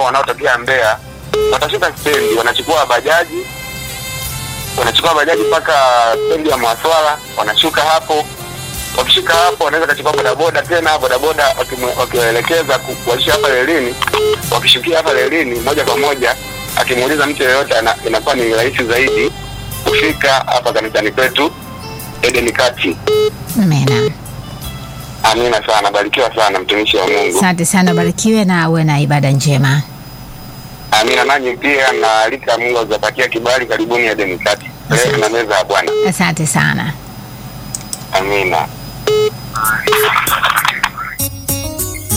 wanaotokea Mbeya watashuka stendi, wanachukua bajaji, wanachukua bajaji mpaka stendi ya Mwaswala, wanashuka hapo. Wakishuka hapo, wanaweza kachukua bodaboda tena, bodaboda wakimu- wakiwaelekeza ku- kuwashusha hapa relini. Wakishukia hapa relini, moja kwa moja, akimuuliza mtu yeyote, ana- inakuwa ni rahisi zaidi kufika hapa kanisani kwetu Eden Kati. Amina. Amina sana, barikiwa sana mtumishi wa Mungu. Asante sana, barikiwe na uwe na ibada njema. Amina, nanyi pia naalika Mungu azapatia kibali. Karibuni Eden Kati, leo tuna meza ya Bwana. Asante sana. Amina.